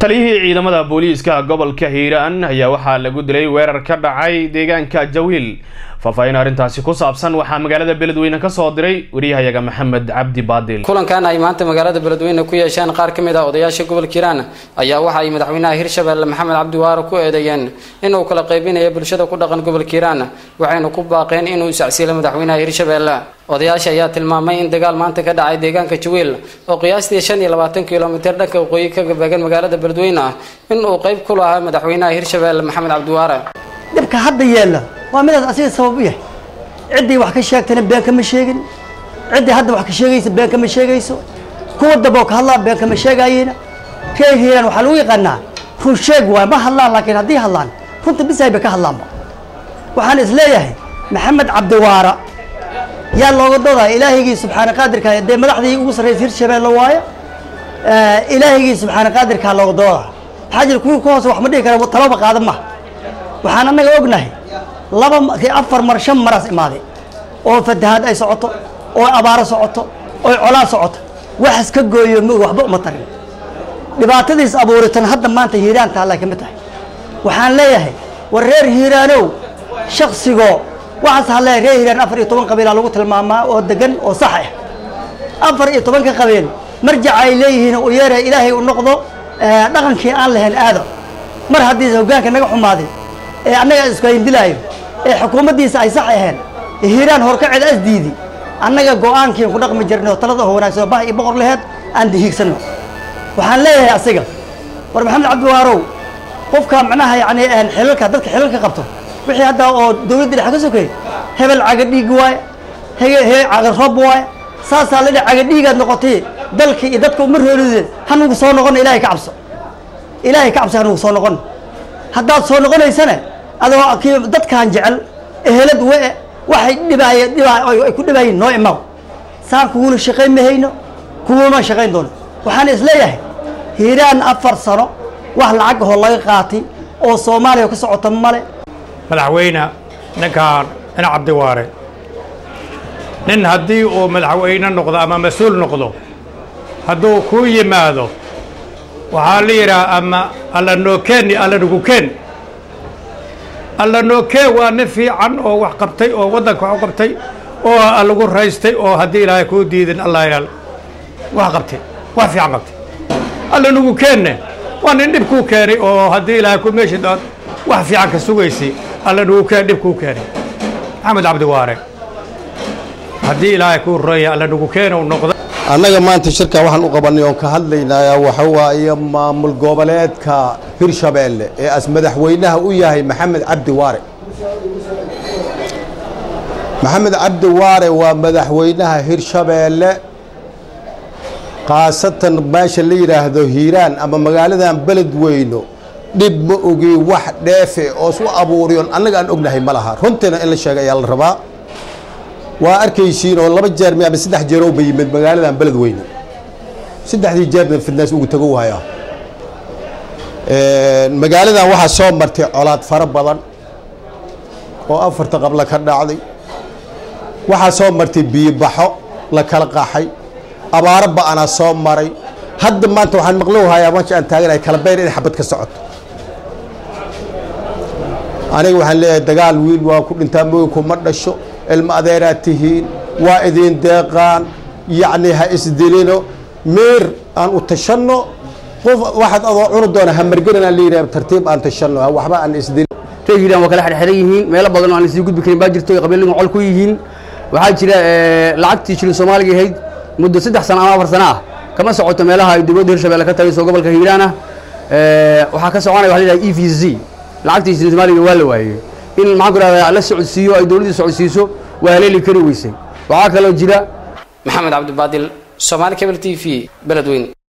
taliyihii ciidamada booliiska gobolka hiiraan ayaa waxaa lagu dilay weerar ka dhacay deegaanka jawiil faahfaahin arrintaasi ku saabsan waxaa magaalada beledweyne kasoo diray wariyahayaga maxamed cabdi baadil kulankan ay maanta magaalada beledweyne ku yeesheen qaar ka mid ah odayaasha gobolka hiiraan ayaa waxa ay madaxweynaha hirshabelle maxamed cabdi waare ku eedeeyeen inuu kala qaybinayo bulshada ku dhaqan gobolka hiiraan waxayna ku baaqeen inuu isacsiilo madaxweynaha hirshabelle odayaasha ayaa tilmaamay in dagaal maanta ka dhacay deegaanka jawiil oo qiyaastii shan iyo labaatan kilomitir dhanka waqooyi ka gabeegan magaalada beledweyne ah in uu qayb ku lahaa madaxweynaha hirshabelle maxamed cabdiwaare dhibka hadda yeella waa midaas asiga sabab u yahay ciddii wax ka sheegtana been kama sheegin ciddii hadda wax ka sheegaysa been kama sheegayso kuwa daboo ka hadlaa been kama sheegaayena reer hiiraan waxaa lagu yaqaanaa run sheeg waay ma hadlaan laakiin haddii hadlaan runta bisay bay ka hadlaanba waxaan is leeyahay maxamed cabdiwaara yaa looga doodaya ilaahigii subxaana qaadirka dee madaxdii ugu sarraysa hirshabeelle waayo ilaahigii subxaana qaadirkaa looga doodaya maxaa jira kuwii ku hoose wax ma dhihi kara talaba qaadan maha waxaan annaga ognahay laba afar mar shan maraas imaaday oo fatahaad ay socoto oo abaaro socoto oo colaa socoto waxas ka gooyo ma waxba uma tarin dhibaatadiis abuuritan hadda maanta hiiraan taallay ka mid tahay waxaan leeyahay war reer hiiraanow shaksigoo waxaas hadlee reer hiiraan afar iyo toban qabiilaa lagu tilmaamaa oo degan oo sax ah afar iyo tobanka qabiil marjac ay leeyihiin u yeera ilaahay u noqdo dhaqankii aan lahayn aado mar haddii hoggaanka naga xumaaday ee annaga iskuhayndilaayo ee xukuumaddiisa ay sax aheen hiiraan horkaceeda asdiidi annaga go-aankiin ku dhaqmi jirnay oo talada oo wanaagsan oo bah iyo boqor laheed aan dihiigsanno waxaan leeyahay asiga war maxamed cabdiwaarow qofka macnaha yacni xilalka dadka xilalka qabto wixii hadda oo dawladda dhexe ka sokey hebel caga dhiig waaye hege he caga roob waaye saasaa la dhihi caga dhiigaad noqotay dalkii iyo dadka uma roolide hanugu soo noqono ilaahay ka cabso ilaahay ka cabso hanugu soo noqono haddaad soo noqonaysana adoo kii dadkaan jecel ehelad we waxay dhibaay dhibaa ay ku dhibaayeen noo imaw saan kuguna shaqayn mahayno kuguma shaqayn doono waxaan isleeyahay hiiraan afar sano wax lacag ahoo laga qaatay oo soomaaliya ka socota male madaxweyne ninkaan in cabdiwaare nin haddii uu madaxweyne noqdo ama mas-uul noqdo hadduu kuu yimaado waxaa la yidhaha ama alla nookeen iyo alla nugukeen alla nookeen waa nin fiican oo wax qabtay oo waddanka wax u qabtay oo lagu raystay oo haddii ilaahay kuu diidin allah ilaal wax qabtay wax fiican qabtay alla nugukeenne waa nin dhib kuu keenay oo haddii ilaahay ku meeshi dood wax fiican ka sugaysay alla nugukeen dhib kuu keenay maxamed cabdiwaare haddii ilaahay kuu roya alla nugukeene uu noqda annaga maanta shirka waxaan u qabanay oon ka hadlaynayaa waxa waaye maamul goboleedka hirshabeelle ee as madaxweynaha u yahay maxamed cabdi waare maxamed cabdi waare waa madaxweynaha hirshabeelle khaasatan meesha la yidhaahdo hiiraan ama magaaladan beledweyno dhib ma ogi wax dheefe oo isu abuuriyoon annaga aan ognahay ma laha runtiina in la sheega ayaa la rabaa waa arkaysiin oo laba jeer mi ama saddex jeer ba yimid magaaladan beledweyne saddexdii jeerna fidnaas ugu tago waaya magaaladan waxaa soo martay colaad fara badan oo afarta qabla ka dhacday waxaa soo martay biyobaxo la kala qaxay abaaro ba-anaa soo maray hadda maanta waxaan maqlowhayaa meesha aan taaganahay kala beyn inay xabad ka socoto aniga waxaan leeyahay dagaal wiil waa ku dhintaa mooyinku ma dhasho ilma adeeraad tihiin waa idin deeqaan yacni ha isdilino meer aan u tashanno qof waxaad adoo cuni doona hamargenan aan layidhaha tartiib aan tashanno waxba aan isdilin reer hiiraan waa kala xirxiran yihiin meelo badan oo aan isii gudbi karin baa jirto qabiilnimo col ku yihiin waxaa jira lacagtii shilin soomaaliga ahayd muddo saddex sano ama afar sano ah kama socoto meelaha ay dowladda hirshabelle ka tagayso gobolka hiiraan ah waxaa ka soconaya waxa la yidhaha e v z lacagtii shilin soomaaliga waa la waayey in maxaan ku rahdaa la socodsiiyo ay dowladdii socodsiiso waa haleeli kari weysay waxaa kaloo jira maxamed cabdibaadil somaali cable t v beledweyne